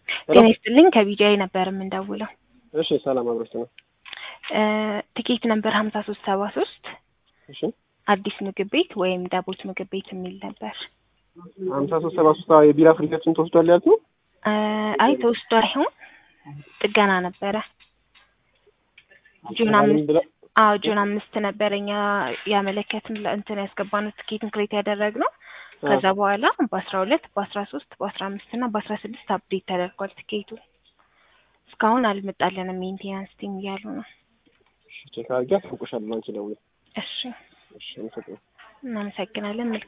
ጤና ይስጥልኝ ከቢጂአይ ነበር የምንደውለው። እሺ ሰላም አብሮች ነው። እ ትኬት ነበር ሀምሳ ሶስት ሰባ ሶስት እሺ አዲስ ምግብ ቤት ወይም ዳቦት ምግብ ቤት የሚል ነበር። ሀምሳ ሶስት ሰባ ሶስት የቢራ ፍሪጃችን ተወስዷል ያልት ነው። እ አይ ተወስዶ አይሆን ጥገና ነበረ። ጁን አምስት ብላ አዎ ጁን አምስት ነበረ እኛ ያመለከትን እንትን ያስገባነው ትኬትን ክሬት ያደረግነው። ከዛ በኋላ በአስራ ሁለት በአስራ ሶስት በአስራ አምስት እና በአስራ ስድስት አፕዴት ተደርጓል ትኬቱ። እስካሁን አልመጣልንም ሜንቴናንስ ቲም እያሉ ነው። ቼክ አድርጌ አሳውቅሻለሁ። አንቺ ደውዬ እሺ እሺ አመሰግናለሁ። እናመሰግናለን።